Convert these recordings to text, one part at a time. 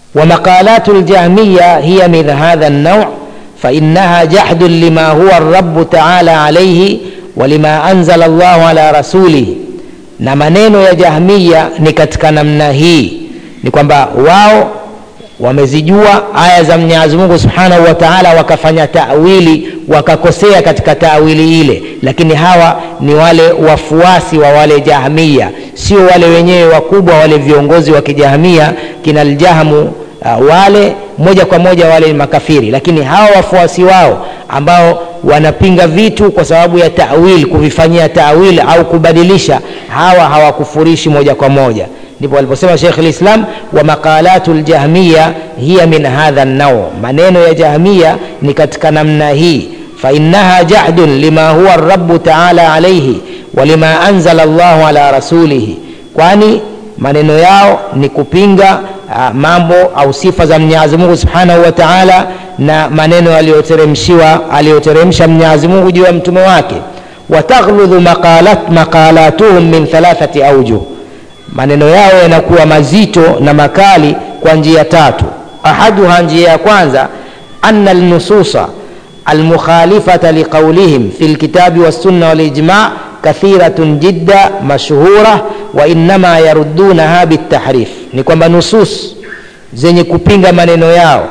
ومقالات الجهمية هي من هذا النوع فإنها جحد لما هو الرب تعالى عليه ولما أنزل الله على رسوله na maneno ya jahmiya ni katika namna hii ni kwamba wao wamezijua aya za mwenyezi mungu subhanahu wa taala wakafanya tawili wakakosea katika tawili ile lakini hawa ni wale wafuasi wa wale jahmiya sio wale wenyewe wakubwa wale viongozi wa kijahmiya kina ljahmu uh, wale moja kwa moja wale ni makafiri lakini hawa wafuasi wao ambao wanapinga vitu kwa sababu ya tawil kuvifanyia tawil au kubadilisha hawa hawakufurishi moja kwa moja ndipo aliposema shekh lislam wa maqalatu ljahmiya hiya min hadha nau maneno ya jahmiya ni katika namna hii fainaha jahdun lima huwa rabu taala alaihi walima anzala llahu ala rasulihi kwani maneno yao ni kupinga uh, mambo au sifa za mwenyezi mungu subhanahu wa taala na maneno aliyoteremshiwa aliyoteremsha mwenyezi mungu juu ya mtume wake wataghludhu maqalat, maqalatuhum min thalathati aujuh maneno yao yanakuwa mazito na makali kwa njia tatu ahaduha njia ya kwanza ana lnususa almukhalifata liqaulihim fi lkitabi wassunna walijma kathiratun jidda mashhura wainama yaruddunaha bitahrif ni kwamba nusus zenye kupinga maneno yao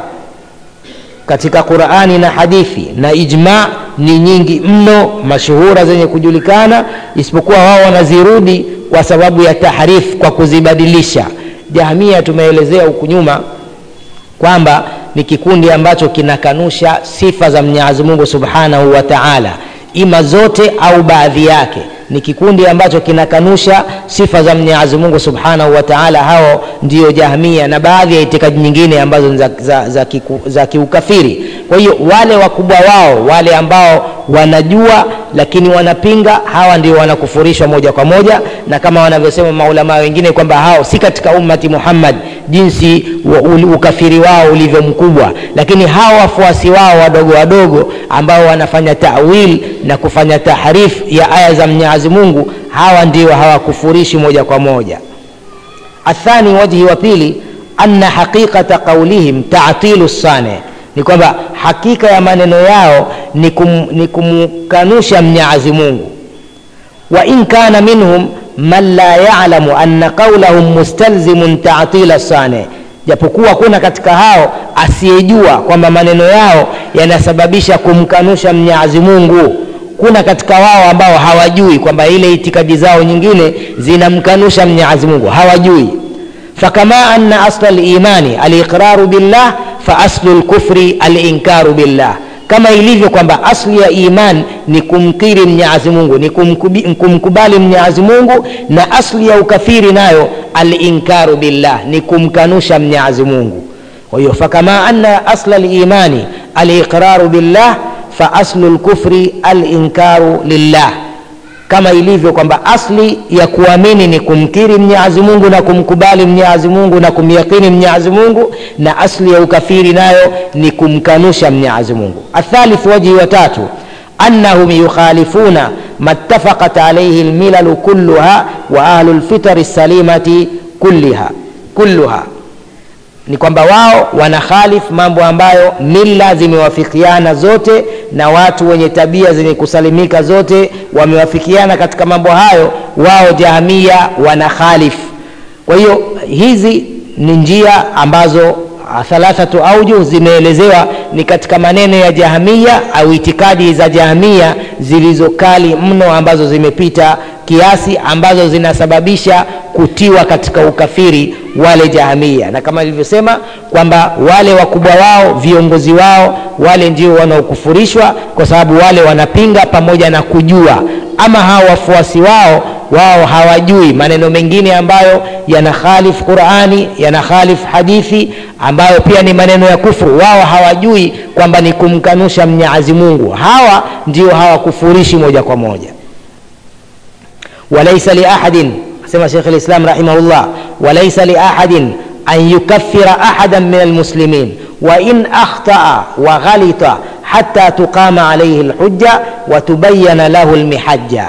katika qurani na hadithi na ijma ni nyingi mno mashuhura zenye kujulikana isipokuwa wao wanazirudi kwa sababu ya tahrif kwa kuzibadilisha jahmia tumeelezea huku nyuma kwamba ni kikundi ambacho kinakanusha sifa za mwenyezi mungu subhanahu wa taala ima zote au baadhi yake ni kikundi ambacho kinakanusha sifa za mwenyezi mungu subhanahu wa taala hao ndiyo jahmia na baadhi ya itikadi nyingine ambazo ni za, za, za, kiku, za kiukafiri kwa hiyo wale wakubwa wao wale ambao wanajua lakini wanapinga hawa ndio wanakufurishwa moja kwa moja na kama wanavyosema maulamaa wengine kwamba hao si katika ummati muhammad jinsi ukafiri wao ulivyo mkubwa lakini hawa wafuasi wao wadogo wadogo ambao wanafanya tawil na kufanya tahrif ya aya za mwenyezi mungu hawa ndio hawakufurishi moja kwa moja athani wajhi wa pili anna haqiqata qaulihim tatilu sane ni kwamba hakika ya maneno yao ni, kum, ni kumkanusha mnyazi mungu wa in kana minhum man la yalamu anna qaulahum mustalzimun tatila sane japokuwa kuna katika hao asiyejua kwamba maneno yao yanasababisha kumkanusha mnyazi mungu kuna katika wao ambao hawajui kwamba ile itikadi zao nyingine zinamkanusha mnyazi mungu hawajui fakama anna asla limani aliqraru billah faaslu lkufri alinkaru billah kama ilivyo kwamba asli ya iman ni kumkiri mnyazi mungu ni kumkubi, kumkubali mnyazi mungu na asli ya ukafiri nayo alinkaru billah ni kumkanusha mnyazi mungu kwa hiyo fakama anna asla limani aliqraru billah faaslu lkufri alinkaru lillah kama ilivyo kwamba asli ya kuamini ni kumkiri mnyazi mungu na kumkubali mnyazi mungu na kumyakini mnyazi mungu na asli ya ukafiri nayo ni kumkanusha mnyazi mungu athalith wajhi wa tatu annahum yukhalifuna mattafaqat alaihi lmilalu kulluha wa ahlu lfitari salimati kulliha kulluha ni kwamba wao wanakhalif mambo ambayo mila zimewafikiana zote na watu wenye tabia zenye kusalimika zote wamewafikiana katika mambo hayo wao jahamia wanakhalif kwa hiyo hizi ni njia ambazo thalathatu aujuh zimeelezewa ni katika maneno ya jahamia au itikadi za jahamia zilizokali mno ambazo zimepita kiasi ambazo zinasababisha kutiwa katika ukafiri wale jahamia na kama ilivyosema kwamba wale wakubwa wao viongozi wao wale ndio wanaokufurishwa kwa sababu wale wanapinga pamoja na kujua ama hao wafuasi wao wao hawajui maneno mengine ambayo yanakhalif qurani yanakhalif hadithi ambayo pia ni maneno ya kufuru wao hawajui kwamba ni kumkanusha mnyazi mungu hawa ndio hawakufurishi moja kwa moja walaisa liahadin asema shekh lislam rahimahullah walaisa liahadin an yukaffira ahadan min almuslimin wain akhtaa waghalita hata tuqama alaihi lhujja watubayana lahu lmihajja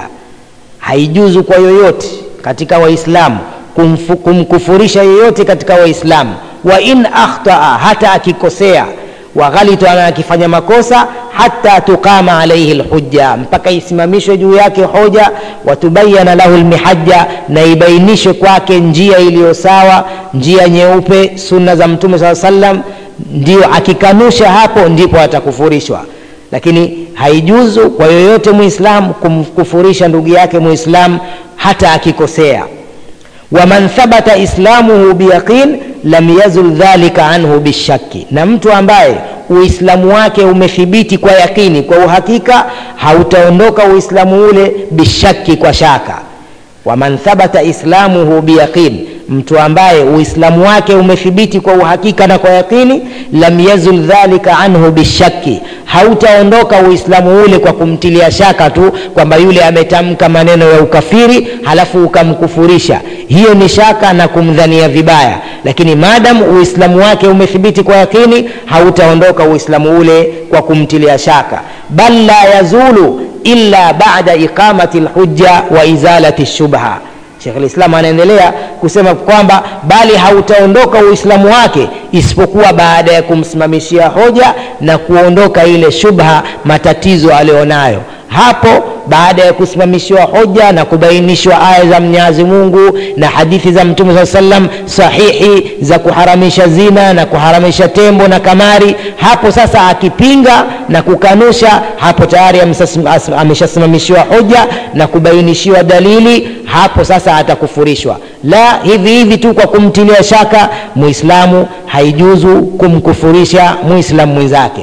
haijuzu kwa yoyote katika waislamu kumkufurisha yeyote katika waislamu wa in akhtaa hata akikosea waghalita na akifanya makosa hata tuqama alaihi lhujja mpaka isimamishwe juu yake hoja watubayana lahu lmihajja na ibainishwe kwake njia iliyo sawa njia nyeupe sunna za mtume saa sallam ndio akikanusha hapo ndipo atakufurishwa lakini haijuzu kwa yoyote muislamu kumkufurisha ndugu yake muislamu hata akikosea waman thabata islamuhu biyaqin lam yazul dhalika anhu bishaki na mtu ambaye uislamu wake umethibiti kwa yakini kwa uhakika hautaondoka uislamu ule bishaki kwa shaka waman thabata islamuhu biyaqin mtu ambaye uislamu wake umethibiti kwa uhakika na kwa yakini lam yazul dhalika anhu bishaki hautaondoka uislamu ule kwa kumtilia shaka tu kwamba yule ametamka maneno ya ukafiri halafu ukamkufurisha hiyo ni shaka na kumdhania vibaya lakini maadam uislamu wake umethibiti kwa yakini hautaondoka uislamu ule kwa kumtilia shaka bal la yazulu illa bada iqamati lhujja wa izalati shubha Sheikh Islam anaendelea kusema kwamba bali hautaondoka Uislamu wake isipokuwa baada ya kumsimamishia hoja na kuondoka ile shubha, matatizo alionayo hapo baada ya kusimamishiwa hoja na kubainishwa aya za Mwenyezi Mungu na hadithi za Mtume saa sallam sahihi za kuharamisha zina na kuharamisha tembo na kamari, hapo sasa akipinga na kukanusha, hapo tayari ameshasimamishiwa hoja na kubainishiwa dalili, hapo sasa atakufurishwa. La hivi hivi tu kwa kumtilia shaka Muislamu, haijuzu kumkufurisha Muislamu mwenzake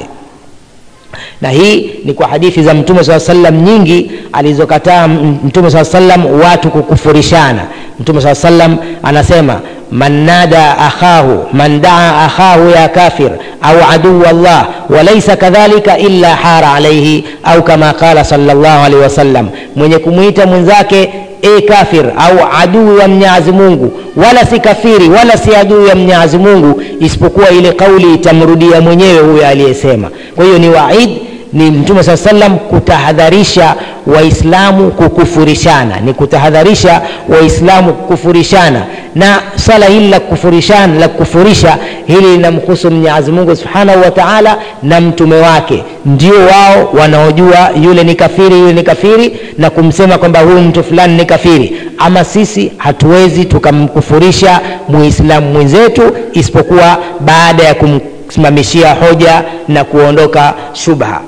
na hii ni kwa hadithi za mtume saa sallam nyingi alizokataa mtume saa sallam watu kukufurishana mtume saa sallam anasema man nada akhahu man daa akhahu ya kafir au aduu llah walaisa kadhalika illa hara alaihi au kama qala salllah alaihi wasallam mwenye kumwita mwenzake e kafir au adui wa mnyazi mungu wala si kafiri wala si adui ya mnyazi mungu isipokuwa ile kauli itamrudia mwenyewe huyo aliyesema kwa hiyo ni waid ni mtume saa salam kutahadharisha waislamu kukufurishana ni kutahadharisha waislamu kukufurishana na swala hili la kukufurishana la kukufurisha hili linamhusu mwenyezi mungu subhanahu wa taala na mtume wake ndio wao wanaojua yule ni kafiri yule ni kafiri na kumsema kwamba huyu mtu fulani ni kafiri ama sisi hatuwezi tukamkufurisha muislamu mwenzetu isipokuwa baada ya kumsimamishia hoja na kuondoka shubha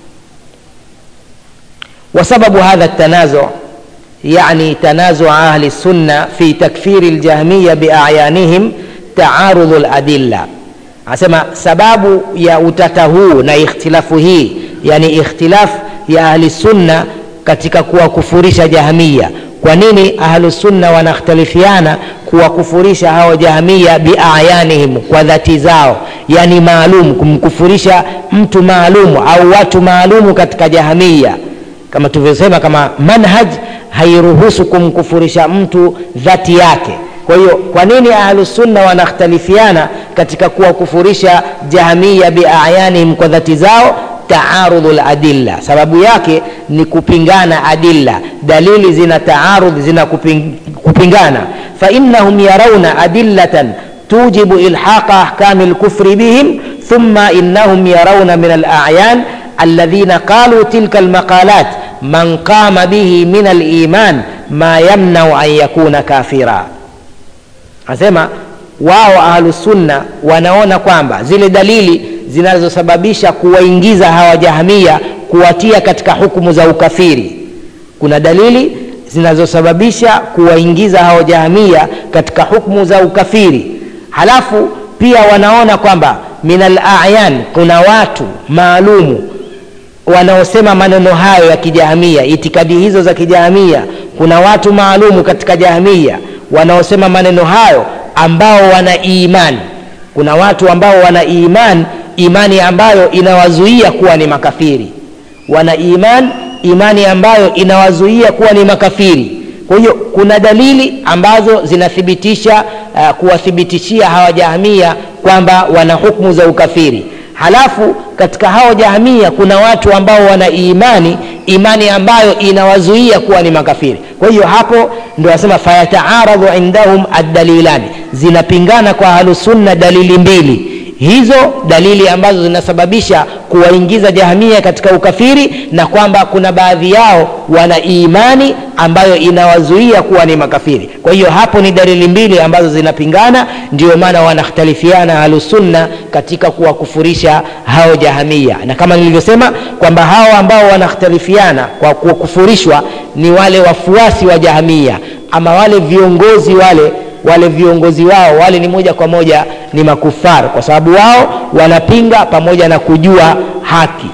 وسبب هذا التنازع يعني تنازع أهل السنة في تكفير الجهمية بأعيانهم تعارض الأدلة asema sababu ya utata huu na ikhtilafu hii yani ikhtilaf ya ahli sunna katika kuwakufurisha jahamia kwa nini ahlusunna wanakhtalifiana kuwakufurisha hao jahamia biayanihim kwa dhati zao yani maalum kumkufurisha mtu maalumu au watu maalumu katika jahamia kama tulivyosema kama manhaj hairuhusu kumkufurisha mtu dhati yake kwa hiyo kwa nini ahlusunna wanakhtalifiana katika kuwakufurisha jahamia biayanihim kwa dhati zao taarudhu ladilla sababu yake ni kupingana adilla dalili zina taarudh zina kuping, kupingana fainnahum yarauna adillatan tujibu ilhaqa ahkami lkufri bihim thumma innahum yarauna min alayan alladhina qalu tilka almaqalat man qama bihi min aliman ma yamnau an yakuna kafira anasema wao ahlusunna wanaona kwamba zile dalili zinazosababisha kuwaingiza hawa jahamia kuwatia katika hukumu za ukafiri kuna dalili zinazosababisha kuwaingiza hawa jahamia katika hukumu za ukafiri halafu pia wanaona kwamba min alayan kuna watu maalumu wanaosema maneno hayo ya kijahamia itikadi hizo za kijahamia kuna watu maalumu katika jahamia wanaosema maneno hayo ambao wana imani kuna watu ambao wana imani imani ambayo inawazuia kuwa ni makafiri wana iman imani ambayo inawazuia kuwa ni makafiri kwa hiyo kuna dalili ambazo zinathibitisha uh, kuwathibitishia hawa jahamia kwamba wana hukmu za ukafiri halafu katika hao jahamia kuna watu ambao wana imani imani ambayo inawazuia kuwa ni makafiri kwa hiyo hapo ndio wasema fayataaradhu indahum addalilani zinapingana kwa ahlusunna dalili mbili hizo dalili ambazo zinasababisha kuwaingiza jahamia katika ukafiri na kwamba kuna baadhi yao wana imani ambayo inawazuia kuwa ni makafiri kwa hiyo hapo ni dalili mbili ambazo zinapingana ndio maana wanakhtalifiana ahlusunna katika kuwakufurisha hao jahamia na kama nilivyosema kwamba hao ambao wanakhtalifiana kwa kukufurishwa ni wale wafuasi wa jahamia ama wale viongozi wale wale viongozi wao wale ni moja kwa moja ni makufar kwa sababu wao wanapinga pamoja na kujua haki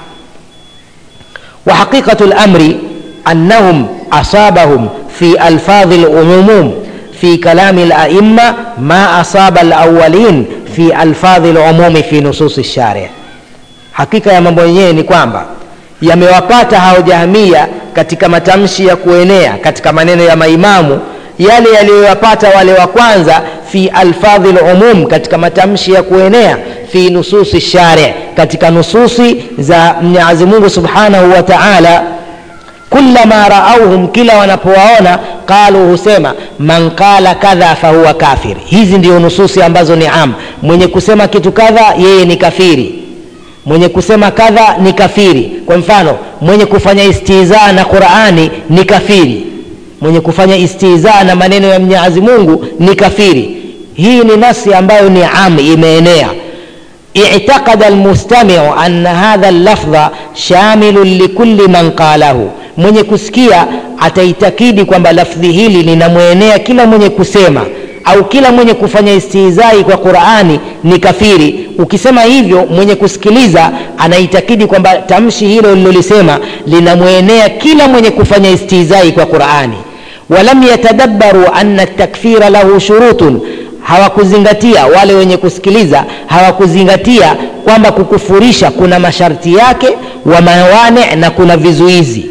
wa haqiqatu lamri annahum asabahum fi alfadhi lumumum fi kalami laima ma asaba alawalin fi alfadhi lumumi fi nususi lshari hakika ya mambo yenyewe ni kwamba yamewapata hao jahamia katika matamshi ya kuenea katika maneno ya maimamu yale yaliyoyapata wale wa kwanza fi alfadhi lumum katika matamshi ya kuenea fi nususi shari katika nususi za mwenyezi mungu subhanahu wa taala kullama raauhum kila wanapowaona qalu husema man qala kadha fahuwa kafir hizi ndio nususi ambazo ni am mwenye kusema kitu kadha yeye ni kafiri mwenye kusema kadha ni kafiri kwa mfano mwenye kufanya istizaa na qurani ni kafiri mwenye kufanya istizaa na maneno ya mwenyezi mungu ni kafiri hii ni nasi ambayo ni am imeenea اعتقد المستمع أن هذا اللفظ شامل لكل من قاله mwenye kusikia ataitakidi kwamba lafdhi hili linamwenea kila mwenye kusema au kila mwenye kufanya istihzai kwa qurani ni kafiri ukisema hivyo mwenye kusikiliza anaitakidi kwamba tamshi hilo lilolisema linamwenea kila mwenye kufanya istihzai kwa qurani walam yatadabbaru anna takfira lahu shurutun hawakuzingatia wale wenye kusikiliza hawakuzingatia kwamba kukufurisha kuna masharti yake wa mawane na kuna vizuizi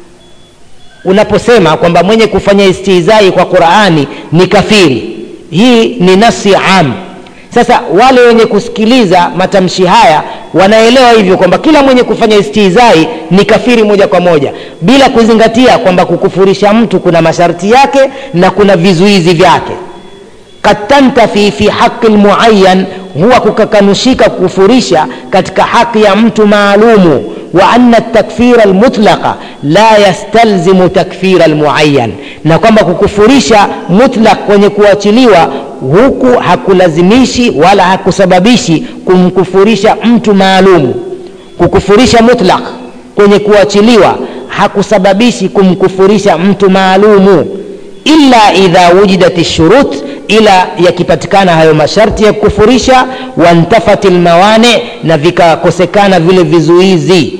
unaposema kwamba mwenye kufanya istihzai kwa qurani ni kafiri hii ni nasi am sasa wale wenye kusikiliza matamshi haya wanaelewa hivyo kwamba kila mwenye kufanya istihzai ni kafiri moja kwa moja bila kuzingatia kwamba kukufurisha mtu kuna masharti yake na kuna vizuizi vyake kad tantafi fi haqi lmuayan huwa kukakanushika kukufurisha katika haki ya mtu maalumu wa anna takfira almutlaqa la yastalzimu takfira almuayan na kwamba kukufurisha mutlaq kwenye kuachiliwa huku hakulazimishi wala hakusababishi kumkufurisha mtu maalumu kukufurisha mutlaq kwenye kuachiliwa hakusababishi kumkufurisha mtu maalumu illa idha wujidat shurut ila yakipatikana hayo masharti ya kukufurisha wantafati lmawane na vikakosekana vile vizuizi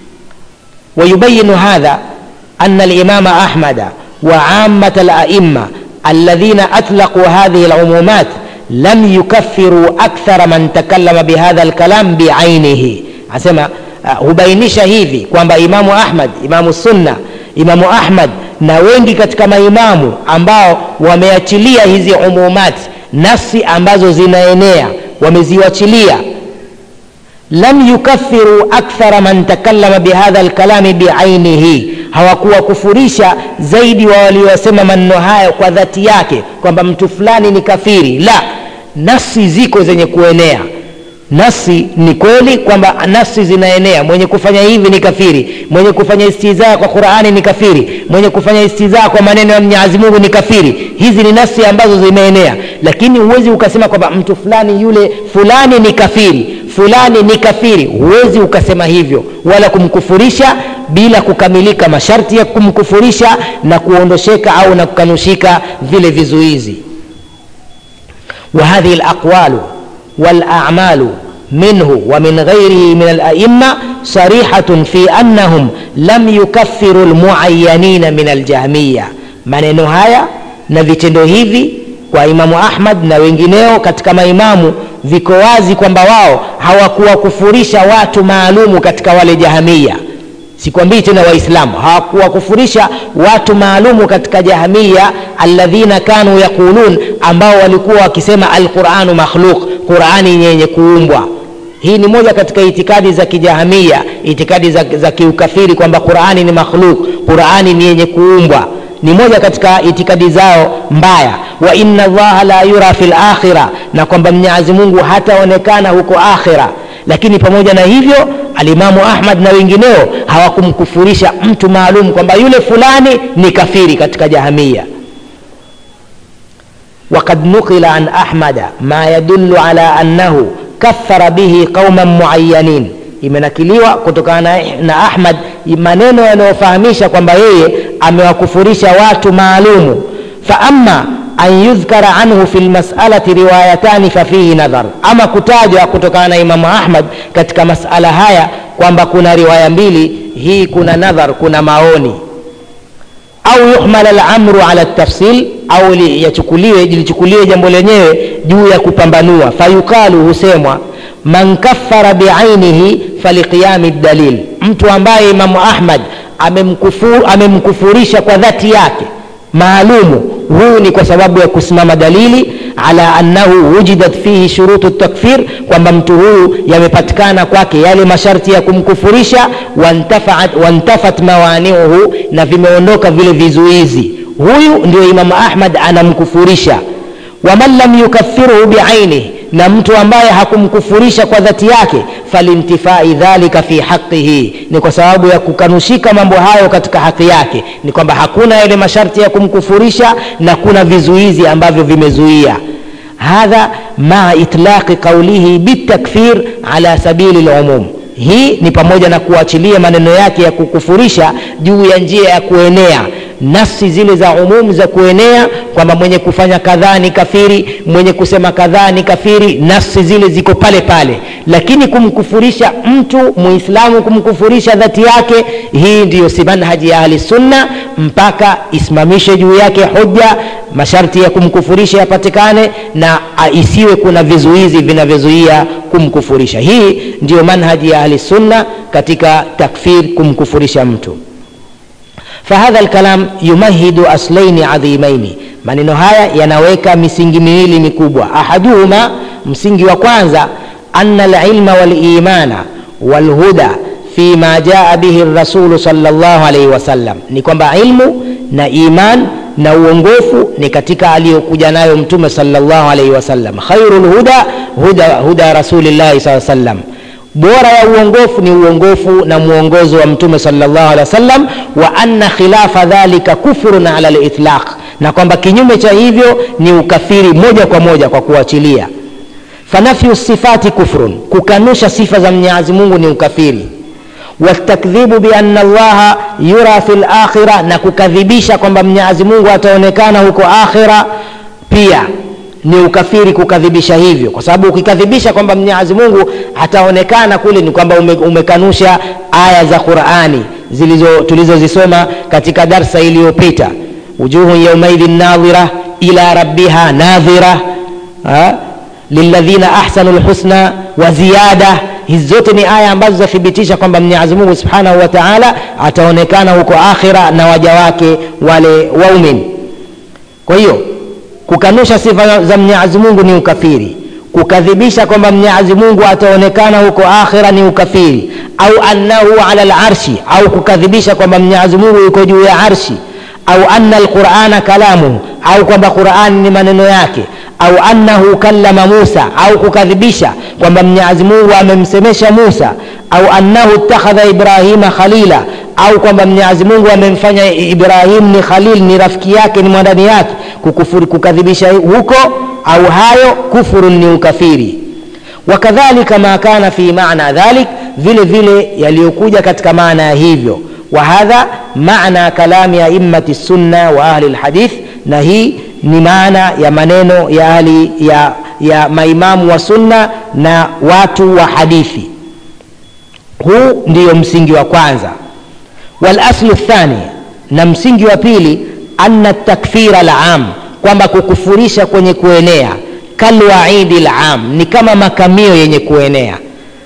ويبين هذا أن الإمام أحمد وعامة الأئمة الذين أطلقوا هذه العمومات لم يكفروا أكثر من تكلم بهذا الكلام بعينه أسمع hubainisha hivi kwamba imamu ahmad imamu sunna imamu ahmad na wengi katika maimamu ambao wameachilia hizi umumat nafsi ambazo zinaenea wameziwachilia lam yukaffiru akthara man takallama bihadha lkalami biainihi hawakuwakufurisha zaidi wa waliosema maneno hayo kwa dhati yake kwamba mtu fulani ni kafiri la nafsi ziko zenye kuenea nasi ni kweli kwamba nafsi zinaenea mwenye kufanya hivi ni kafiri mwenye kufanya istizaa kwa qurani ni kafiri mwenye kufanya istizaa kwa maneno ya mwenyezi mungu ni kafiri hizi ni nafsi ambazo zimeenea lakini huwezi ukasema kwamba mtu fulani yule fulani ni kafiri fulani ni kafiri huwezi ukasema hivyo wala kumkufurisha bila kukamilika masharti ya kumkufurisha na kuondosheka au na kukanushika vile vizuizi wa hadhihi laqwalu والاعمال منه ومن غيره من الائمه صريحه في انهم لم يكفروا المعينين من الجهميه maneno haya na vitendo hivi kwa imamu ahmad na wengineo katika maimamu viko wazi kwamba wao hawakuwakufurisha watu maalumu katika wale jahamia sikwambii tena waislamu hawakuwakufurisha watu maalumu katika jahamia alladhina kanu yaqulun ambao walikuwa wakisema alquranu makhluq qurani yenye kuumbwa hii ni moja katika itikadi za kijahamia itikadi za, za kiukafiri kwamba qurani ni makhluk qurani ni yenye kuumbwa ni moja katika itikadi zao mbaya wa inna allaha la yura fi lakhira na kwamba mwenyezi mungu hataonekana huko akhira lakini pamoja na hivyo alimamu ahmad na wengineo hawakumkufurisha mtu maalum kwamba yule fulani ni kafiri katika jahamia وقد نقل عن أحمد ما يدل على أنه كفر به قوما معينين imenakiliwa kutokana na ahmad maneno yanayofahamisha kwamba yeye amewakufurisha watu maalumu faama an yudhkara anhu fi lmasalati riwayatani fafihi nadhar ama kutajwa kutokana na imamu ahmad katika masala haya kwamba kuna riwaya mbili hii kuna nadhar kuna maoni au yuhmal alamru ala tafsil au yachukuliwe lichukuliwe jambo lenyewe juu ya kupambanua fayukalu husemwa man kaffara biainihi faliqiyami dalil mtu ambaye imamu ahmad amemkufur, amemkufurisha kwa dhati yake maalumu huyu ni kwa sababu ya kusimama dalili ala annahu wujidat fihi shurutu takfir kwamba mtu huyu yamepatikana kwake yale masharti ya kumkufurisha wantafat, wantafat mawaniuhu na vimeondoka vile vizuizi huyu ndio imamu ahmad anamkufurisha waman lam yukafirhu biainihi na mtu ambaye hakumkufurisha kwa dhati yake falintifai dhalika fi haqihi ni kwa sababu ya kukanushika mambo hayo katika haki yake ni kwamba hakuna yale masharti ya kumkufurisha na kuna vizuizi ambavyo vimezuia hadha maa itlaqi qaulihi bitakfir ala sabili lumum hii ni pamoja na kuachilia maneno yake ya kukufurisha juu ya njia ya kuenea nafsi zile za umumu za kuenea kwamba mwenye kufanya kadhaa ni kafiri mwenye kusema kadhaa ni kafiri nafsi zile ziko pale pale lakini kumkufurisha mtu muislamu kumkufurisha dhati yake hii ndiyo si manhaji ya ahli sunna mpaka isimamishe juu yake hoja masharti ya kumkufurisha yapatikane na isiwe kuna vizuizi vinavyozuia kumkufurisha hii ndiyo manhaji ya ahli sunna katika takfir kumkufurisha mtu فهذا الكلام يمهد أصلين عظيمين maneno haya yanaweka misingi miwili mikubwa ahaduhuma msingi wa kwanza ana alilma walimana walhuda fima jaa bihi rasulu salllah alaihi wasallam ni kwamba ilmu na iman na uongofu ni katika aliyokuja nayo mtume salllah alaihi wasallam khairu lhuda huda, huda rasulillahi saa sallam bora ya uongofu ni uongofu na mwongozo wa mtume salllah alehi wasallam wa anna khilafa dhalika kufrun ala litlaq na kwamba kinyume cha hivyo ni ukafiri moja kwa moja kwa kuachilia fanafyu sifati kufrun kukanusha sifa za mwenyezi mungu ni ukafiri wastakdhibu bianna llaha yura fi lakhira na kukadhibisha kwamba mwenyezi mungu ataonekana huko akhira pia ni ukafiri kukadhibisha hivyo kwa sababu ukikadhibisha kwamba mwenyezi mungu hataonekana kule ni kwamba ume, umekanusha aya za qurani zilizo tulizozisoma katika darsa iliyopita wujuhun yaumaidhin nadhira ila rabbiha nadhira lilladhina ahsanu lhusna wa ziyada hizi zote ni aya ambazo zathibitisha kwamba mwenyezi mungu subhanahu wa taala ataonekana huko akhira na waja wake wale waumin kwa hiyo kukanusha sifa za mwenyezi mungu ni ukafiri kukadhibisha kwamba mwenyezi mungu ataonekana huko akhira ni ukafiri au annahu ala larshi au kukadhibisha kwamba mwenyezi mungu yuko juu ya arshi au anna alqurana kalamuhu au kwamba qurani ni maneno yake au annahu kallama musa au kukadhibisha kwamba mwenyezi mungu amemsemesha musa au annahu ittakhadha ibrahima khalila au kwamba mwenyezi mungu amemfanya ibrahim ni khalil ni rafiki yake ni mwandani yake kukufuri kukadhibisha huko au hayo kufurun ni ukafiri wakadhalika ma kana fi maana dhalik vile vile yaliyokuja katika maana ya hivyo وهذا معنى كلام أئمة السنة وأهل الحديث نهي ni maana ya maneno ya ahli ya, ya maimamu wa sunna na watu wa hadithi huu ndiyo msingi wa kwanza walaslu thani na msingi wa pili anna takfira lam kwamba kukufurisha kwenye kuenea kalwaidi lam ni kama makamio yenye kuenea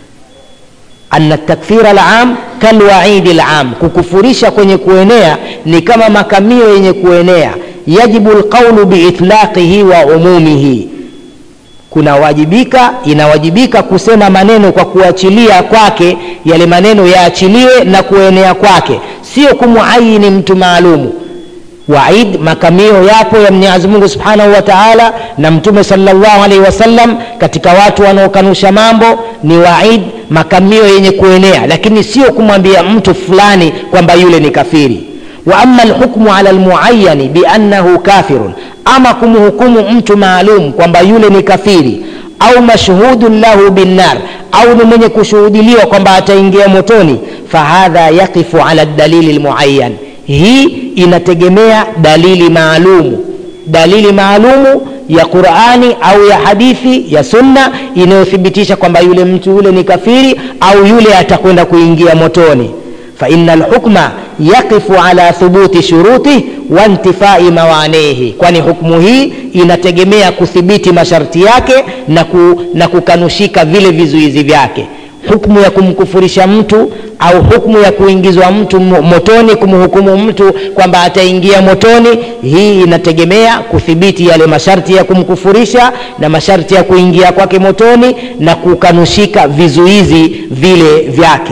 anna takfira lam kalwaidi lam kukufurisha kwenye kuenea ni kama makamio yenye kuenea yajibu lqaulu biitlaqihi wa umumihi kunawajibika inawajibika kusema maneno kwa kuachilia kwake yale maneno yaachiliwe na kuenea kwake sio kumuayini mtu maalumu waid makamio yapo ya mwenyezi mungu subhanahu wa taala na mtume salllahu alaihi wasallam katika watu wanaokanusha mambo ni waid makamio yenye kuenea lakini sio kumwambia mtu fulani kwamba yule ni kafiri wa ama lhukmu ala lmuayani biannahu kafirun ama kumhukumu mtu maalum kwamba yule ni kafiri au mashhudun lahu binnar au ni mwenye kushuhudiliwa kwamba ataingia motoni fahadha yaqifu ala dalili lmuayan hii inategemea dalili maalumu dalili maalumu ya qurani au ya hadithi ya sunna inayothibitisha kwamba yule mtu yule ni kafiri au yule atakwenda kuingia motoni faina lhukma yaqifu ala thubuti shurutih wa intifai mawanihi kwani hukmu hii inategemea kuthibiti masharti yake na, ku, na kukanushika vile vizuizi vyake hukmu ya kumkufurisha mtu au hukmu ya kuingizwa mtu motoni kumhukumu mtu kwamba ataingia motoni hii inategemea kuthibiti yale masharti ya kumkufurisha na masharti ya kuingia kwake motoni na kukanushika vizuizi vile vyake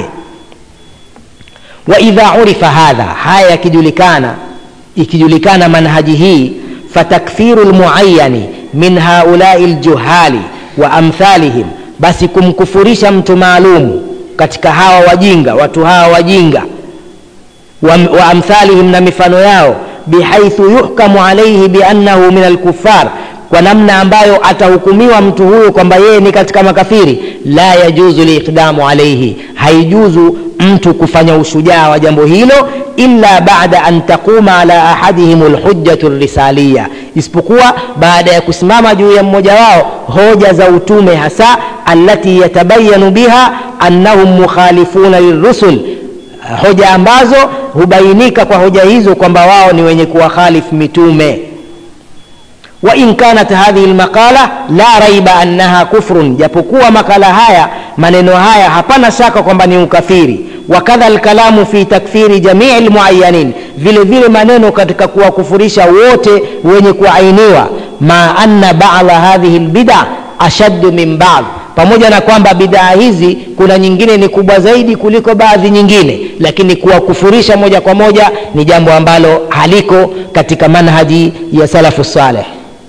waidha urifa hadha haya yakijulikana ikijulikana manhaji hii fatakfiru lmuayani min haulai ljuhali wa amthalihim basi kumkufurisha mtu maalumu katika hawa wajinga watu hawa wajinga wa, wa amthalihim na mifano yao bihaithu yuhkamu alaihi biannahu min alkufar kwa namna ambayo atahukumiwa mtu huyu kwamba yeye ni katika makafiri la yajuzu liqdamu alaihi haijuzu mtu kufanya ushujaa wa jambo hilo illa bada an taquma ala ahadihim lhujjatu risaliya isipokuwa baada ya kusimama juu ya mmoja wao hoja za utume hasa allati yatabayanu biha annahum mukhalifuna lilrusul hoja ambazo hubainika kwa hoja hizo kwamba wao ni wenye kuwakhalifu mitume وإن كانت هذه المقالة لا ريب أنها كفر japokuwa makala haya maneno haya hapana shaka kwamba ni ukafiri wakadha alkalamu fi takfiri jamii lmuayanin vile vile maneno katika kuwakufurisha wote wenye kuainiwa ma anna bada hadhihi lbida ashaddu min bad pamoja na kwamba bidaa hizi kuna nyingine ni kubwa zaidi kuliko baadhi nyingine lakini kuwakufurisha moja kwa moja ni jambo ambalo haliko katika manhaji ya salafu saleh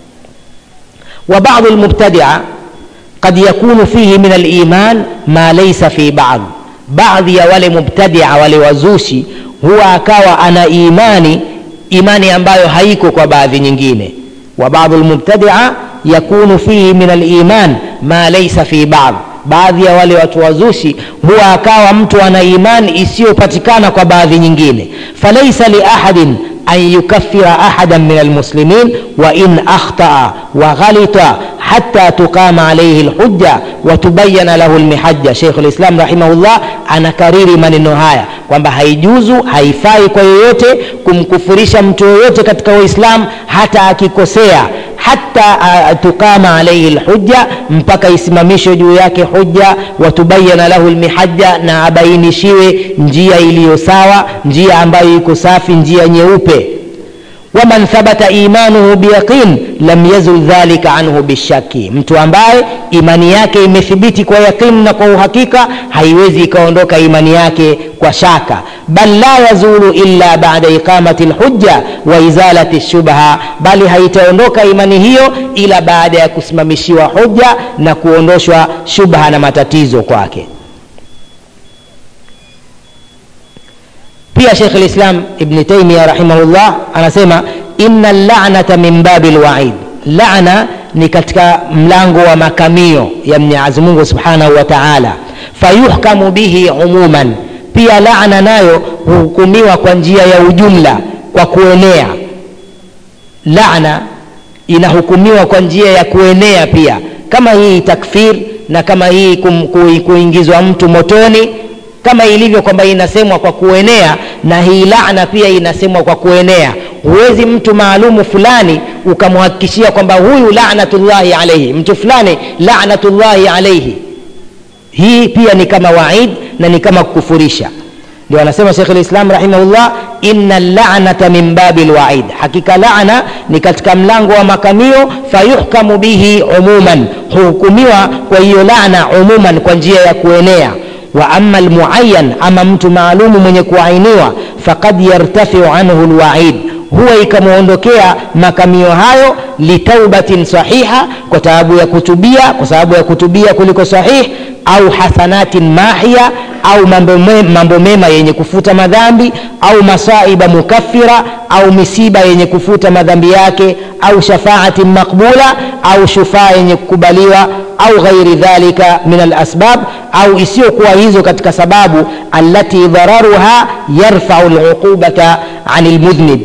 وبعض المبتدعة قد يكون فيه من الإيمان ما ليس في بعض بعض ya wale mubtadia wale wazushi huwa akawa ana imani imani ambayo haiko kwa baadhi nyingine wa baadhi lmubtadia yakunu fihi min aliman ma laisa fi bad baadhi ya wale watu wazushi huwa akawa mtu ana imani isiyopatikana kwa baadhi nyingine falaisa liahadin أن يكفر أحدا من المسلمين وإن أخطأ وغلط حتى تقام عليه الحجة وتبين له المحجة شيخ الإسلام رحمه الله أنا كريري maneno haya kwamba haijuzu haifai kwa yoyote kumkufurisha mtu yoyote katika uislam hata akikosea hata uh, tukama alaihi lhujja mpaka isimamishwe juu yake hujja watubayana lahu lmihajja na abainishiwe njia iliyo sawa njia ambayo iko safi njia nyeupe waman thabata imanuhu biyaqin lam yazul dhalika anhu bishaki mtu ambaye imani yake imethibiti kwa yaqin na kwa uhakika haiwezi ikaondoka imani yake kwa shaka bal la yazulu illa bada iqamati lhujja wa izalati shubha bali haitaondoka imani hiyo ila baada ya kusimamishiwa hujja na kuondoshwa shubha na matatizo kwake pia shekh lislam ibni taimia rahimahullah anasema ina lanata min babi lwaid lana ni katika mlango wa makamio ya mwenyezi mungu subhanahu wa taala fayuhkamu bihi umuman pia laana nayo huhukumiwa kwa njia ya ujumla kwa kuenea laana inahukumiwa kwa njia ya kuenea pia kama hii takfir na kama hii kum, ku, kuingizwa mtu motoni kama ilivyo kwamba inasemwa kwa kuenea na hii laana pia inasemwa kwa kuenea huwezi mtu maalumu fulani ukamhakikishia kwamba huyu lanatullahi alaihi mtu fulani lanatullahi alaihi hii pia ni kama waid na ni kama kukufurisha ndio anasema shekh lislam rahimahullah inna lanata min babi lwaid hakika lana ni katika mlango wa makamio fayuhkamu bihi umuman huhukumiwa kwa hiyo lana umuman kwa njia ya kuenea wa ama lmuayan ama mtu maalumu mwenye kuainiwa fakad yartafiu anhu lwaid huwa ikamwondokea makamio hayo litaubatin sahiha kwa sababu ya kutubia kwa sababu ya kutubia kuliko sahih au hasanatin mahia au mambo, me, mambo mema yenye kufuta madhambi au masaiba mukaffira au misiba yenye kufuta madhambi yake au shafaatin maqbula au shufaa yenye kukubaliwa au ghairi dhalika min alasbab au isiyokuwa hizo katika sababu allati dhararuha yarfau luqubata ani lmudhnib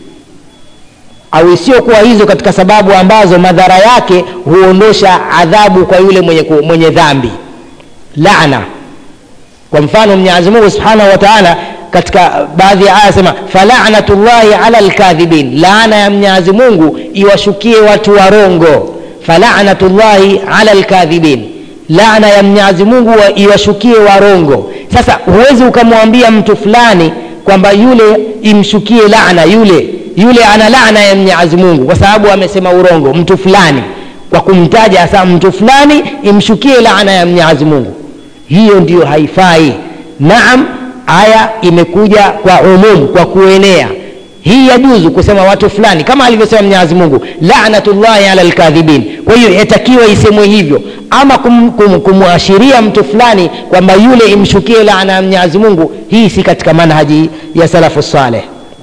au isiyokuwa hizo katika sababu ambazo madhara yake huondosha adhabu kwa yule mwenye, mwenye dhambi laana kwa mfano mwenyezi mungu subhanahu wa taala katika baadhi ya aya sema falanatullahi ala lkadhibin laana ya mwenyezi mungu iwashukie watu warongo falanatullahi ala lkadhibin laana ya mwenyezi mungu wa iwashukie warongo sasa huwezi ukamwambia mtu fulani kwamba yule imshukie laana yule yule ana laana ya mwenyezi mungu kwa sababu amesema urongo mtu fulani kwa kumtaja hasa mtu fulani imshukie laana ya mwenyezi mungu hiyo ndiyo haifai naam aya imekuja kwa umum kwa kuenea hii yajuzu kusema watu fulani kama alivyosema mwenyezi mungu lanatullahi ala lkadhibin kwa hiyo yatakiwa isemwe hivyo ama kum, kum, kumwashiria mtu fulani kwamba yule imshukie laana ya mwenyezi mungu hii si katika manhaji ya salafu saleh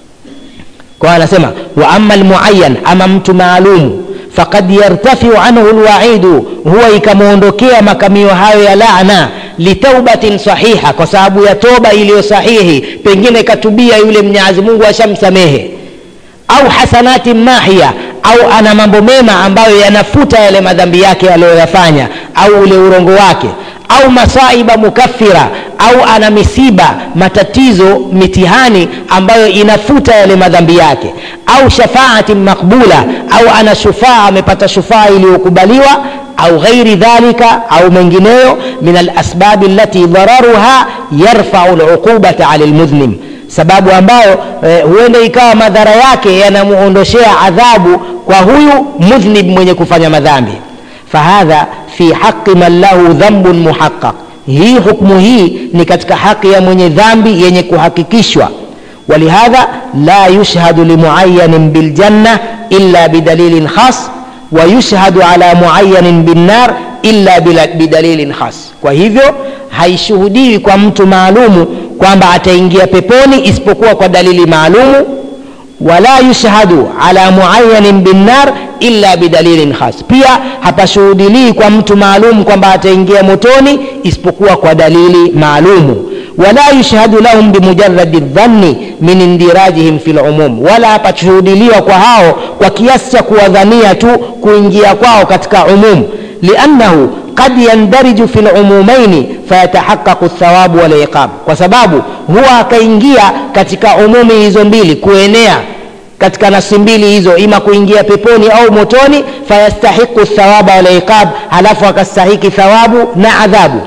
kwa anasema wa ama lmuayan ama mtu maalumu fakad yartafiu anhu lwaidu huwa ikamwondokea makamio hayo ya laana litaubatin sahiha kwa sababu ya toba iliyo sahihi pengine katubia yule mnyazi mungu ashamsamehe au hasanatin mahia au ana mambo mema ambayo yanafuta yale madhambi yake aliyoyafanya au ule urongo wake au masaiba mukaffira au ana misiba matatizo mitihani ambayo inafuta yale madhambi yake au shafaatin makbula au ana shufaa amepata shufaa iliyokubaliwa au ghairi dhalika au mengineyo min alasbabi allati dhararuha yarfau luqubata ala lmudhlim sababu ambayo eh, huenda ikawa madhara yake yanamuondoshea adhabu kwa huyu mudhnib mwenye kufanya madhambi fahadha fi haqi man lahu dhambun muhaqaq hii hukmu hii ni katika haki ya mwenye dhambi yenye kuhakikishwa ولهذا لا يشهد لمعين بالجنة إلا بدليل خاص ويشهد على معين بالنار illa bidalilin khas kwa hivyo haishuhudiwi kwa mtu maalumu kwamba ataingia peponi isipokuwa kwa dalili maalumu wala yushhadu ala muayanin binnar illa bidalilin khas pia hapashuhudilii kwa mtu maalum kwamba ataingia motoni isipokuwa kwa dalili maalumu wala yushhadu lahum bimujaradi dhanni min indirajihim fi lumum wala hapashuhudiliwa kwa hao kwa kiasi cha kuwadhania tu kuingia kwao katika umum liannahu qad yandariju fi lumumaini fayatahaqaqu lthawabu waliqab kwa sababu huwa akaingia katika umumi hizo mbili kuenea katika nafsi mbili hizo ima kuingia peponi au motoni fayastahiqu thawaba waliqab halafu akastahiki thawabu na adhabu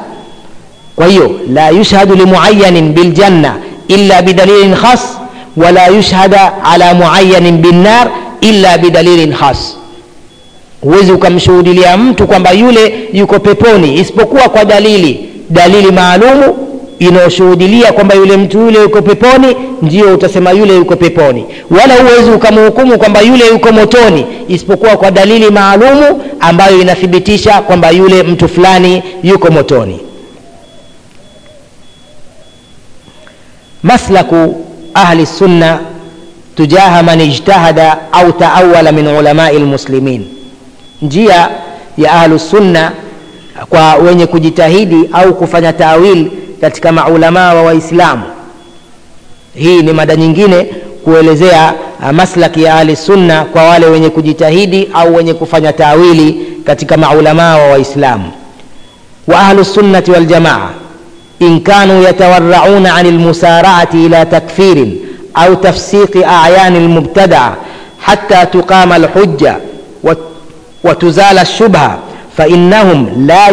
kwa hiyo la yushhadu limuayanin biljanna illa bidalilin khas wala yushhada ala muayanin binnar illa bidalilin khas huwezi ukamshuhudilia mtu kwamba yule yuko peponi isipokuwa kwa dalili dalili maalumu inayoshuhudilia kwamba yule mtu yule yuko peponi ndio utasema yule yuko peponi wala huwezi ukamhukumu kwamba yule yuko motoni isipokuwa kwa dalili maalumu ambayo inathibitisha kwamba yule mtu fulani yuko motoni maslaku ahli sunna tujaha man ijtahada au taawala min ulamai lmuslimin njia ya ahlusunna kwa wenye kujitahidi au kufanya tawil katika maulamaa wa waislamu hii ni mada nyingine kuelezea uh, maslaki ya ahli sunna kwa wale wenye kujitahidi au wenye kufanya tawili katika maulamaa wa waislamu wa ahlu sunnati waljamaa in kanu yatawarrauna an lmusaraati ila takfirin au tafsiqi ayani lmubtadaa حتى تقام الحجة وتزال الشبهة فإنهم لا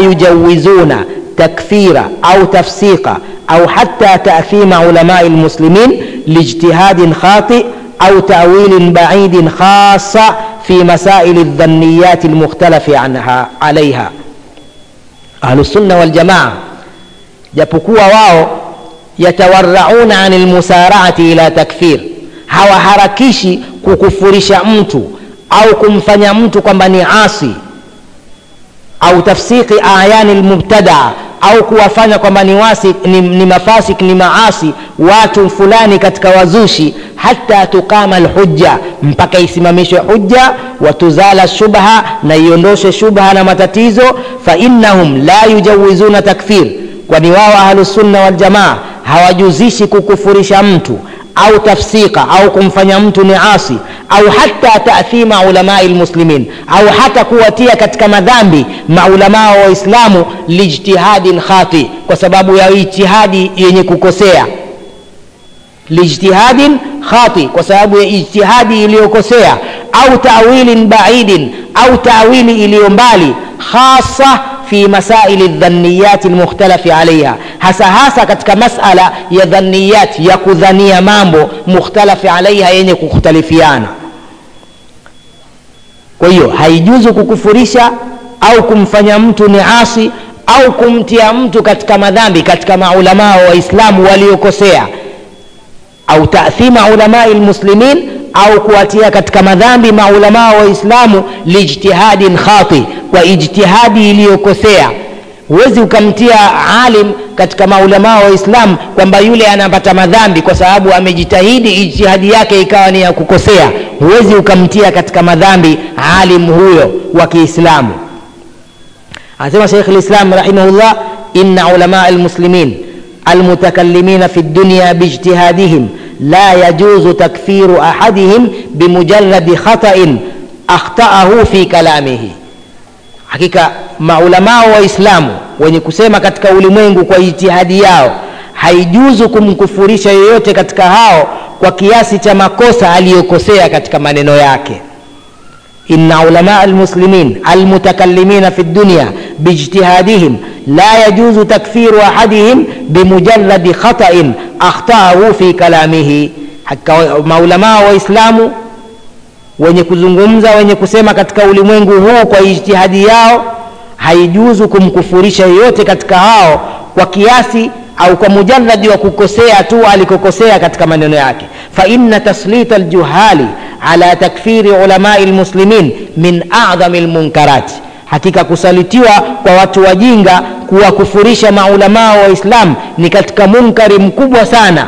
يجوزون تكفير أو تفسيق أو حتى تأثيم علماء المسلمين لاجتهاد خاطئ أو تأويل بعيد خاصة في مسائل الظنيات المختلف عنها عليها أهل السنة والجماعة japokuwa wao yatawarrauna ani lmusaraati ila takfir hawaharakishi kukufurisha mtu au kumfanya mtu kwamba ni asi au tafsiki ayani lmubtadaa au kuwafanya kwamba ni, wasi, ni, ni mafasik ni maasi watu fulani katika wazushi hata tuqama lhujja mpaka isimamishwe hujja watuzala shubha na iondoshe shubha na matatizo fainnahum la yujawizuna takfir kwani wao ahlusunna waljamaa hawajuzishi kukufurisha mtu au tafsika au kumfanya mtu ni asi au hata taathima ulamai lmuslimin au hata kuwatia katika madhambi maulamaa wa waislamu lijtihadin khati kwa sababu ya ijtihadi yenye kukosea lijtihadin khati kwa sababu ya ijtihadi iliyokosea au tawilin baidin au tawili iliyo mbali khasa fi masaili dhaniyati lmukhtalafi alaiha hasa hasa katika masala ya dhaniyat ya kudhania mambo mukhtalafi alaiha yenye kukhtalifiana kwa hiyo haijuzu kukufurisha au kumfanya mtu ni asi au kumtia mtu katika madhambi katika maulamaa wa waislamu waliokosea au taathima ulamai lmuslimin au kuwatia katika madhambi maulamaa wa waislamu lijtihadin khati kwa ijtihadi iliyokosea huwezi ukamtia alim katika maulamaa wa waislamu kwamba yule anapata madhambi kwa sababu amejitahidi ijtihadi yake ikawa ni ya kukosea huwezi ukamtia katika madhambi alim huyo wa kiislamu anasema sheikh lislam rahimahullah inna ulamaa lmuslimin almutakallimina fi dunya biijtihadihim لا يجوز تكفير أحدهم بمجرد خطأ أخطأه في كلامه hakika maulamaa waislamu wenye kusema katika ulimwengu kwa ijtihadi yao haijuzu kumkufurisha yoyote katika hao kwa kiasi cha makosa aliyokosea katika maneno yake inna ulamaa almuslimin almutakallimina fi dunya biijtihadihim la yajuzu takfiru ahadihim bimujaradi khatain akhtaahu fi kalamihi hakika maulamaa waislamu wenye kuzungumza wenye kusema katika ulimwengu huu kwa ijtihadi yao haijuzu kumkufurisha yeyote katika hao kwa kiasi au kwa mujaradi wa kukosea tu alikokosea katika maneno yake faina taslita ljuhali ala takfiri ulamai lmuslimin min adhami lmunkarati hakika kusalitiwa kwa watu wajinga kuwakufurisha maulamaa wa islam ni katika munkari mkubwa sana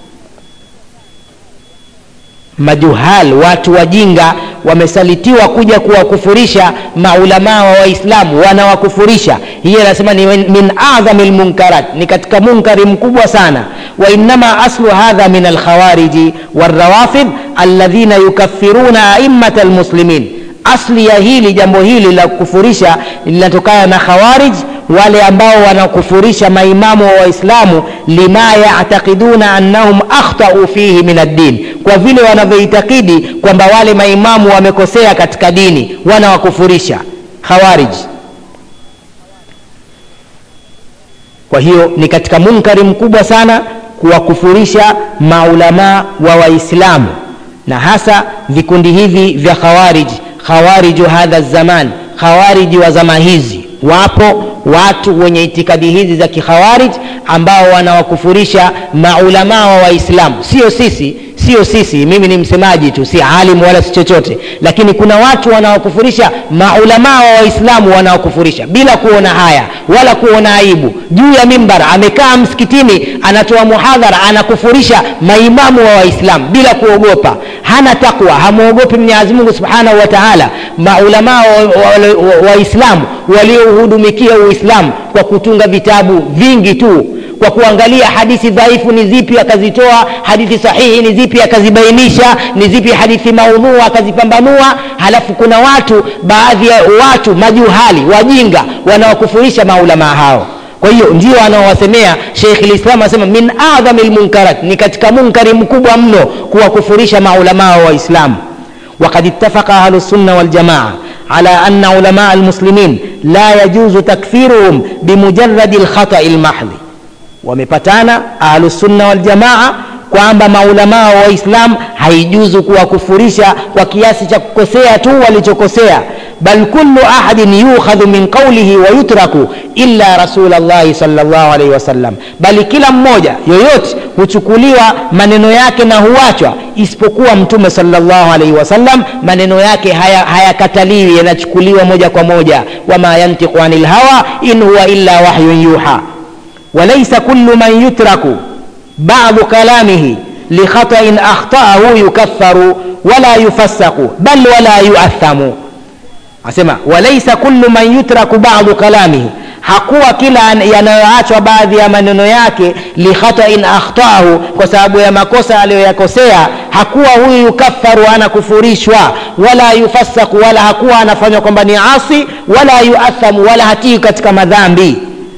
majuhal watu wajinga wamesalitiwa kuja kuwakufurisha maulamaa wa waislamu wanawakufurisha hiyo anasema ni min adhami lmunkarat ni katika munkari mkubwa sana wainama aslu hadha min alkhawariji walrawafid alladhina yukafiruna aimata lmuslimin asli ya hili jambo hili la kukufurisha linatokana na khawarij wale ambao wanakufurisha maimamu wa waislamu lima yataqiduna annahum akhtau fihi min addin kwa vile wanavyoitakidi kwamba wale maimamu wamekosea katika dini wanawakufurisha khawarij kwa hiyo ni katika munkari mkubwa sana kuwakufurisha maulamaa wa waislamu na hasa vikundi hivi vya khawarij khawariju hadha zaman khawariji wa zama hizi wapo watu wenye itikadi hizi za kikhawarij ambao wanawakufurisha maulamaa wa waislamu sio sisi sio sisi mimi ni msemaji tu si alimu wala si chochote lakini kuna watu wanaokufurisha maulamaa wa waislamu wanaokufurisha bila kuona haya wala kuona aibu juu ya mimbar amekaa msikitini anatoa muhadhara anakufurisha maimamu wa waislamu bila kuogopa hana takwa hamwogopi mwenyezi mungu subhanahu wa taala maulamaa waislamu wa, wa, wa waliouhudumikia uislamu kwa kutunga vitabu vingi tu kwa kuangalia hadithi dhaifu ni zipi akazitoa hadithi sahihi ni zipi akazibainisha ni zipi hadithi maudhua akazipambanua halafu kuna watu baadhi ya watu majuhali wajinga wanaokufurisha maulamaa hao kwa hiyo ndio anaowasemea sheikh lislam anasema min adhami lmunkarat ni katika munkari mkubwa mno kuwakufurisha maulamaa wa waislamu وقد اتفق أهل السنة والجماعة على أن علماء المسلمين لا يجوز تكفيرهم بمجرد الخطأ المحض wamepatana ahlusunna waljamaa kwamba maulamaa wa Waislamu haijuzu kuwakufurisha kwa kiasi cha kukosea tu walichokosea, bal kullu ahadin yukhadhu min qawlihi wa yutraku illa rasulallahi sallallahu alaihi wasallam, bali kila mmoja yoyote huchukuliwa maneno yake na huachwa isipokuwa Mtume sallallahu alaihi wasallam. Maneno yake hayakataliwi, haya yanachukuliwa moja kwa moja. wama yantiqu anil hawa in huwa illa wahyun yuha walaysa kullu man yutraku ba'du kalamihi likhata'in akhta'ahu yukaffaru wala yufassaku bal wala yuathamu. Asema walaysa kullu man yutraku ba'du kalamihi hakuwa kila yanayoachwa baadhi ya maneno yake likhata'in akhtaahu, kwa sababu ya makosa aliyoyakosea, hakuwa huyu yukaffaru, anakufurishwa, wala yufassaku, wala hakuwa anafanywa kwamba ni asi, wala yuathamu, wala hatii katika madhambi.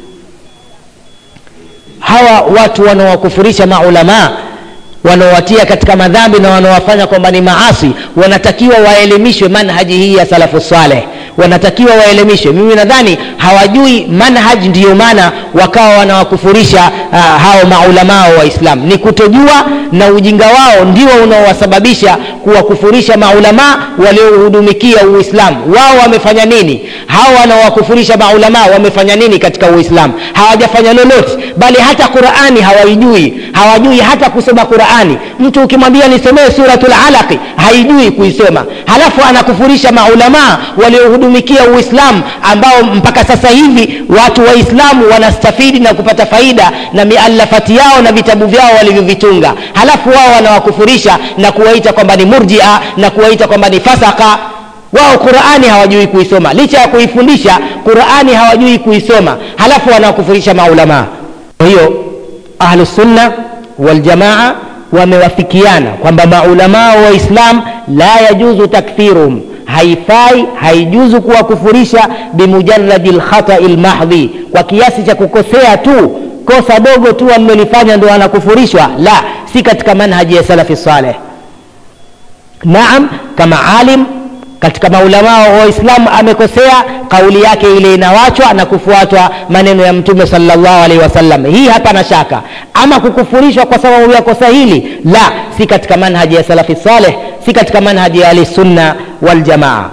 Hawa watu wanaowakufurisha maulamaa wanaowatia katika madhambi na wanaowafanya kwamba ni maasi, wanatakiwa waelimishwe manhaji hii ya salafu saleh wanatakiwa waelimishwe. Mimi nadhani hawajui manhaj, ndiyo maana wakawa wanawakufurisha uh, hao maulamaa wa Islam. Ni kutojua na ujinga wao ndio unaowasababisha kuwakufurisha maulamaa waliohudumikia Uislamu. Wao wamefanya nini? Hao wanaowakufurisha maulamaa wamefanya nini katika Uislamu? Hawajafanya lolote, bali hata Qur'ani hawaijui, hawajui hata kusoma Qur'ani. Mtu ukimwambia nisomee suratul Alaq haijui kuisoma, halafu anakufurisha maulamaa waliohudumikia Uislamu ambao mpaka sasa hivi watu Waislamu wanastafidi na kupata faida na mialafati yao na vitabu vyao walivyovitunga, halafu wao wanawakufurisha na kuwaita kwamba ni murjia na kuwaita kwamba ni fasaka. Wao Qur'ani hawajui kuisoma, licha ya kuifundisha Qur'ani hawajui kuisoma, halafu wanawakufurisha maulamaa. Kwa hiyo Ahlus Sunna wal Jamaa wamewafikiana kwamba maulamaa wa Islam la yajuzu takfiruhum haifai haijuzu kuwakufurisha bimujaradi lkhatai lmahdhi, kwa kiasi cha kukosea tu, kosa dogo tu alilolifanya ndo anakufurishwa. La, si katika manhaji ya salafi saleh. Naam, kama alim katika maulamaa wa Waislamu amekosea, kauli yake ile inawachwa na kufuatwa maneno ya Mtume sallallahu alaihi wasallam. Hii hapana shaka. Ama kukufurishwa kwa sababu ya kosa hili, la, si katika manhaji ya salafi saleh, si katika manhaji ya ahli sunna wal jamaa.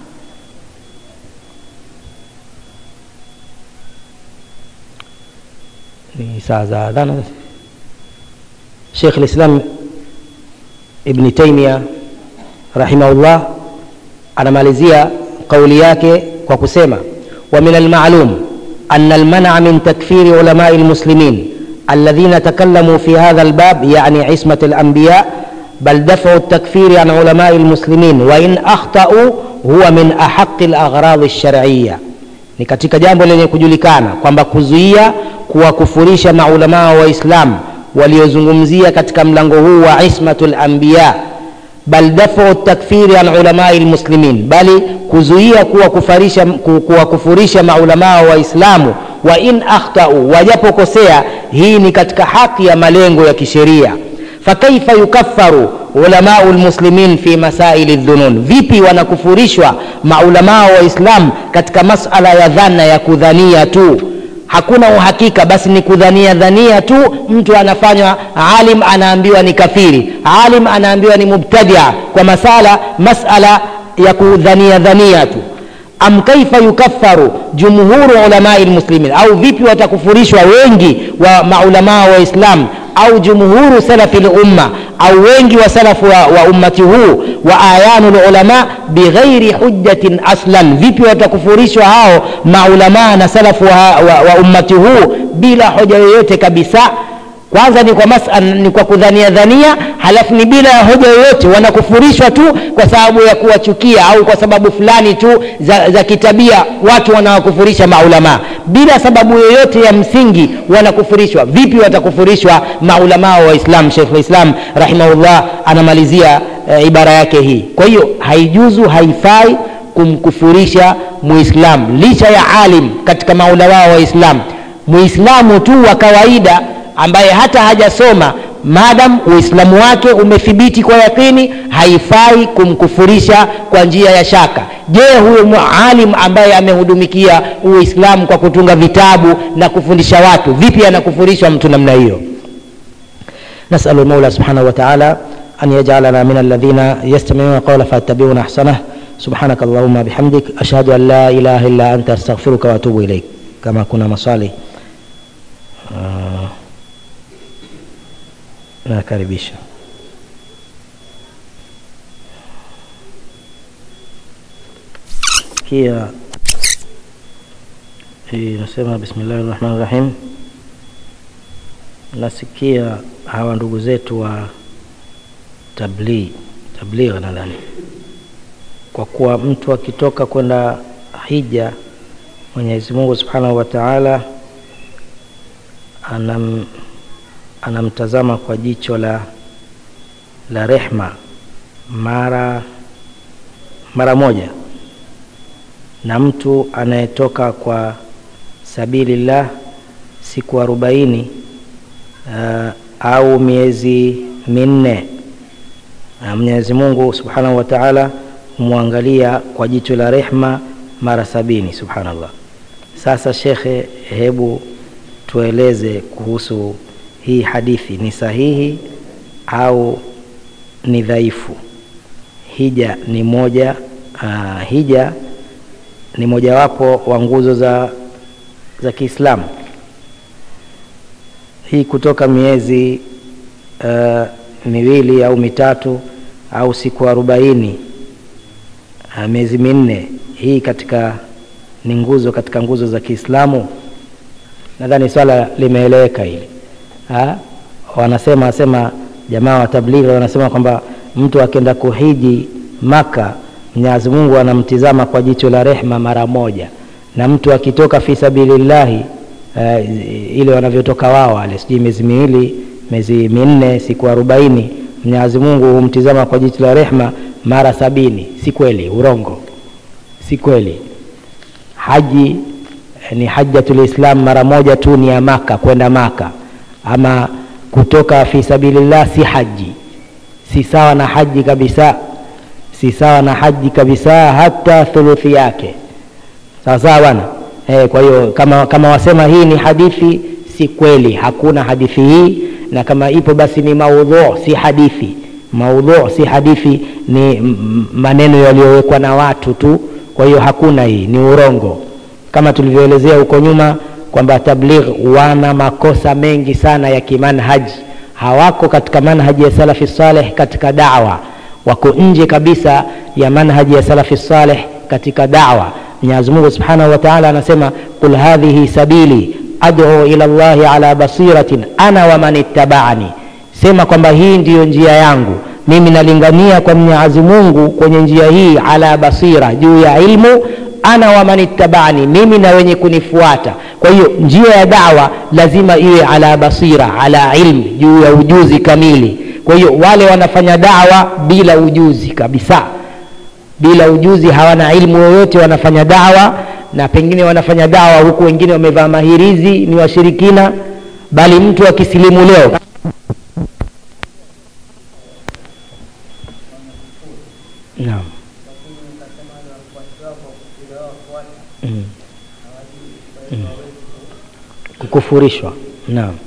Ni saa za adhana. Sheikh al-Islam Ibn Taymiyyah rahimahullah anamalizia kauli yake kwa kusema wa min almalum anna almana min takfiri ulamai almuslimin alladhina takallamu fi hadha albab yani ismat alanbiya bal daf'u التكفير عن علماء المسلمين وإن أخطأوا huwa min ahaqi alaghrad alshar'iyya ni katika jambo lenye kujulikana kwamba kuzuia kuwakufurisha maulamaa wa Islam waliozungumzia katika mlango huu wa ismatul anbiya bal dafu takfiri an ulamai lmuslimin, bali kuzuia kuwakufurisha kuwakufurisha maulamaa wa Islamu wa in akhtau, wajapokosea. Hii ni katika haki ya malengo ya kisheria. Fakaifa yukaffaru ulamau lmuslimin fi masaili dhunun, vipi wanakufurishwa maulamaa wa Islam katika masala ya dhana ya kudhania tu hakuna uhakika, basi ni kudhania dhania tu. Mtu anafanywa alim, anaambiwa ni kafiri, alim anaambiwa ni mubtadia, kwa masala masala ya kudhania dhania tu. Am kaifa yukaffaru jumhuru ulamai lmuslimin, au vipi watakufurishwa wengi wa maulamaa wa Islam au jumhuru salafi lumma au wengi wa salafu wa, wa ummati huu wa ayanu lulama bighairi hujjatin aslan, vipi watakufurishwa hao maulamaa na salafu wa, wa, wa ummati huu bila hoja yoyote kabisa. Kwanza ni kwa masala, ni kwa kudhania dhania, halafu ni bila ya hoja yoyote, wanakufurishwa tu kwa sababu ya kuwachukia au kwa sababu fulani tu za, za kitabia. Watu wanawakufurisha maulamaa bila sababu yoyote ya msingi, wanakufurishwa. Vipi watakufurishwa maulamaa wa Islam? Sheikh Islam rahimahullah anamalizia e, ibara yake hii. Kwa hiyo haijuzu, haifai kumkufurisha Muislam licha ya alim katika maulamaa wa Islam, Muislamu tu wa kawaida ambaye hata hajasoma maadam uislamu wake umethibiti kwa yakini, haifai kumkufurisha kwa njia ya shaka. Je, huyo mualim ambaye amehudumikia uislamu kwa kutunga vitabu na kufundisha watu, vipi anakufurishwa mtu namna hiyo? نسأل المولى سبحانه وتعالى أن يجعلنا من الذين يستمعون القول فيتبعون أحسنه سبحانك اللهم بحمدك أشهد أن لا إله إلا أنت أستغفرك وأتوب إليك كما كنا مصالي آه. nakaribisha kia hii nasema bismillahi rahmani rahim nasikia hawa ndugu zetu wa tabligh tabligh nadhani kwa kuwa mtu akitoka kwenda hija mwenyezi mungu subhanahu wa taala anam anamtazama kwa jicho la la rehma mara mara moja na mtu anayetoka kwa sabilillah siku arobaini uh, au miezi minne uh, mwenyezi mungu subhanahu wa taala humwangalia kwa jicho la rehma mara sabini subhanallah sasa shekhe hebu tueleze kuhusu hii hadithi ni sahihi au ni dhaifu hija ni moja uh, hija ni mojawapo wa nguzo za za kiislamu hii kutoka miezi uh, miwili au mitatu au siku arobaini uh, miezi minne hii katika ni nguzo katika nguzo za kiislamu nadhani swala limeeleweka hili ha? wanasema sema jamaa wa tablighi wanasema kwamba mtu akienda kuhiji maka mwenyezi mungu anamtizama kwa jicho la rehma mara moja na mtu akitoka fi sabilillahi uh, ile wanavyotoka wao wale sijui miezi miwili miezi minne siku arobaini mwenyezi mungu humtizama kwa jicho la rehma mara sabini si kweli urongo si kweli haji ni hajatulislam mara moja tu ni ya maka kwenda maka ama kutoka fi sabilillah si haji si sawa na haji kabisa si sawa na haji kabisa hata thuluthi yake sawa sawa bwana e, kwa hiyo kama, kama wasema hii ni hadithi si kweli hakuna hadithi hii na kama ipo basi ni maudhu si hadithi maudhu si hadithi ni maneno yaliyowekwa na watu tu kwa hiyo hakuna hii ni urongo kama tulivyoelezea huko nyuma kwamba tabligh wana makosa mengi sana ya kimanhaji hawako katika manhaji ya salafi saleh katika dawa wako nje kabisa ya manhaji ya salafi saleh katika dawa mwenyezi mungu subhanahu wa taala anasema qul hadhihi sabili adu ila llahi ala basiratin ana waman ittabaani sema kwamba hii ndiyo njia yangu mimi nalingania kwa mwenyezi mungu kwenye njia hii ala basira juu ya ilmu ana waman ittabani mimi na wenye kunifuata kwa hiyo njia ya dawa lazima iwe ala basira ala ilmi juu ya ujuzi kamili kwa hiyo wale wanafanya dawa bila ujuzi kabisa bila ujuzi hawana ilmu yoyote wanafanya dawa na pengine wanafanya dawa huku wengine wamevaa mahirizi ni washirikina bali mtu akisilimu leo naam mm. mm. kukufurishwa naam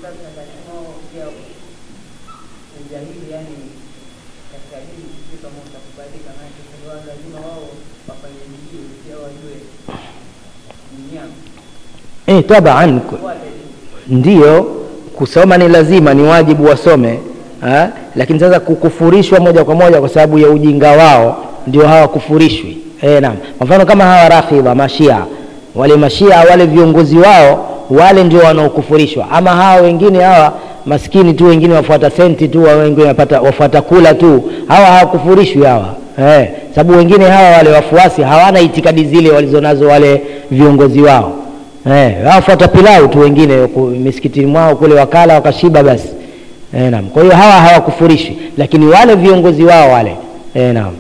e, taban ndio kusoma ni lazima ni wajibu wasome ha? lakini sasa kukufurishwa moja kwa moja kwa sababu ya ujinga wao ndio hawakufurishwi e, naam kwa mfano kama hawa rafidha mashia wale mashia wale viongozi wao wale ndio wanaokufurishwa ama hawa wengine hawa maskini tu wengine wafuata senti tu wengine wapata, wafuata kula tu hawa hawakufurishwi hawa eh, sababu wengine hawa wale wafuasi hawana itikadi zile walizonazo wale viongozi wao eh, wafuata pilau tu wengine misikitini mwao kule wakala wakashiba basi eh, naam kwa hiyo hawa hawakufurishwi lakini wale viongozi wao wale eh, naam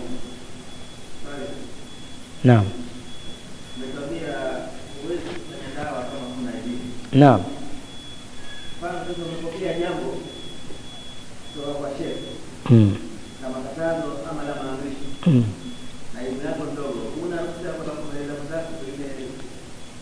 naam naam mm. Mm.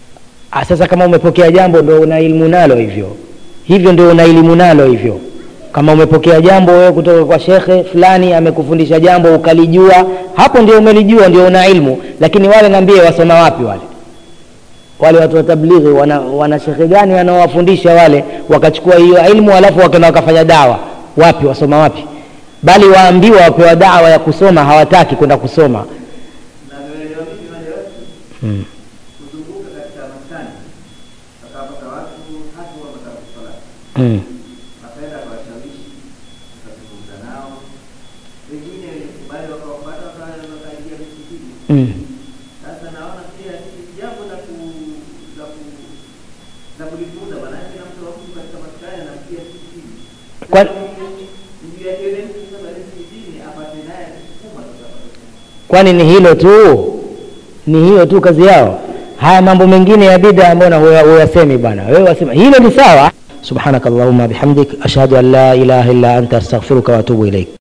sasa kama umepokea jambo ndo una ilmu nalo hivyo hivyo ndio una elimu nalo hivyo kama umepokea jambo wewe kutoka kwa shekhe fulani amekufundisha jambo ukalijua hapo ndio umelijua ndio una ilmu lakini wale ngambie wasoma wapi wale wale watu wa tablighi wana, wana shekhe gani wanaowafundisha wale wakachukua hiyo ilmu alafu wakaenda wakafanya dawa wapi wasoma wapi bali waambiwa wapewa dawa ya kusoma hawataki kwenda kusoma navyoelewa mimi wale watu hmm. kuzunguka katika maskani akawapata watu hatu wanataka kusala Hmm. akaenda akawashawishi akazungumza nao wengine walikubali wakawapata waka- wakaingia msikitini Hmm. sasa naona pia hili jambo la ku la ku la kulifunza maanake na mtu wa mtu katika maskani anamkia msikitini Kwa- ndio yake yule mtu sasa pale msikitini apate naye kusukuma sasa apate kwani ni hilo tu ni hiyo tu kazi yao haya mambo mengine ya bida mbona huya- huyasemi bwana wewe wasema hilo ni sawa subhanakallahumma bihamdik ashhadu an la ilaha illa anta astaghfiruka wa atubu ilaik